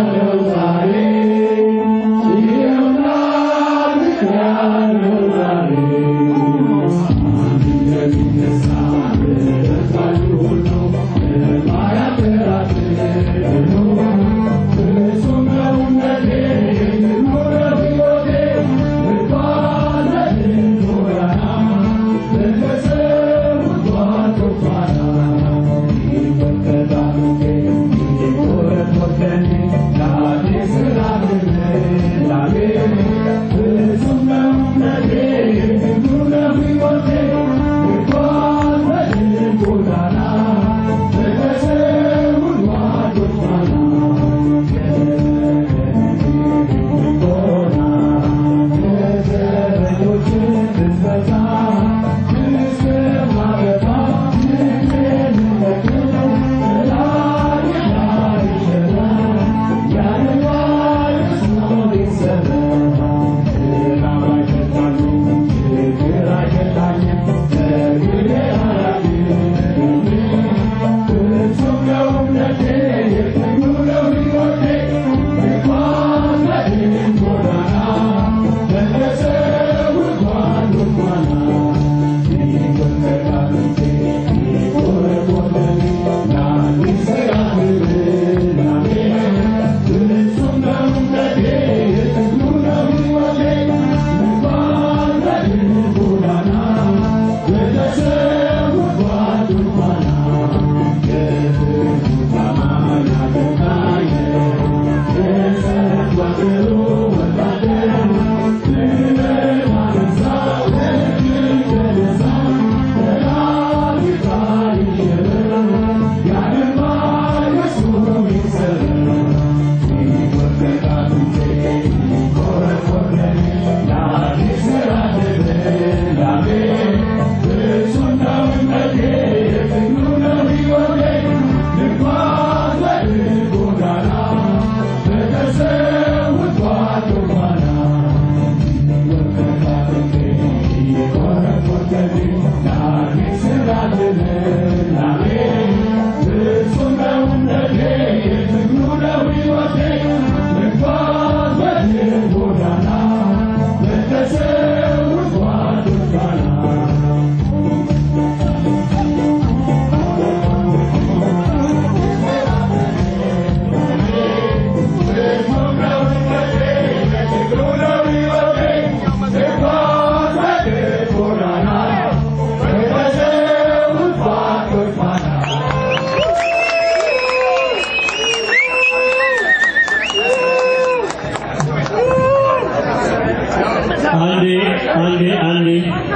አንዴ አንዴ አንዴ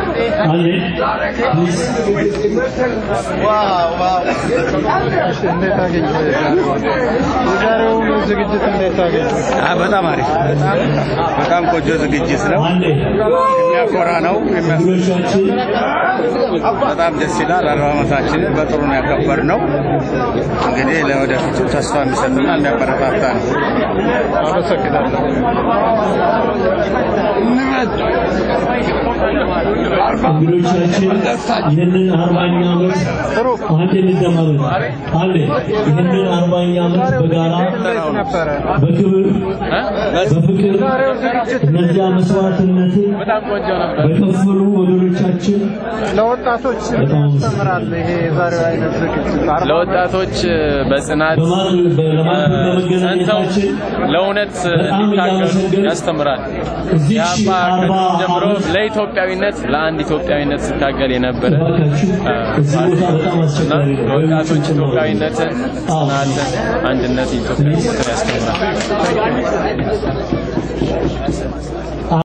አንዴ ፕሊዝ እንዴት አገኘ? የዛሬውን ዝግጅት እንዴት አገኘ? በጣም አሪፍ በጣም ቆንጆ ዝግጅት ነው። አንዴ የሚያኮራ ነው። የሚያስ- እንግዶቻችን በጣም ደስ ይላል። አርባ ዓመታችንን በጥሩ ነው ያከበር ነው። እንግዲህ ለወደፊቱ ተስፋ የሚሰጥና የሚያበረታታ ነው። አመሰግናለሁ። እንግዶቻችን ይህንን አርባኛ ዓመት አንድ እንደማመት አንዴ ይህንን አርባኛ ዓመት በጋራ እንዴት ነበረ? በክብር በፍቅር እነዚያ መስዋዕትነትን በከፈሉ ወገኖቻችን ለወጣቶች በጣም ያስተምራል ይሄ የዛሬው አይነት ዝግጅት አርባ ለወጣቶች በጽናት በማን ለማን ጸንተው በመገናኘታችን ለእውነት በጣም እንዲታገሉ እያመሰገን ያስተምራል። እዚች የአባ አርባ ጀምሮ ዓመት ለኢትዮጵያዊነት ለአንድ ኢትዮጵያዊነት ሲታገል የነበረ እባካችሁ እዚህ ቦታ በጣም እና አስቸጋሪ ነው። ለወጣቶች ኢትዮጵያዊነትን፣ አዎ። ጽናትን፣ አንድነት ኢትዮጵያዊነትን ያስተምራል።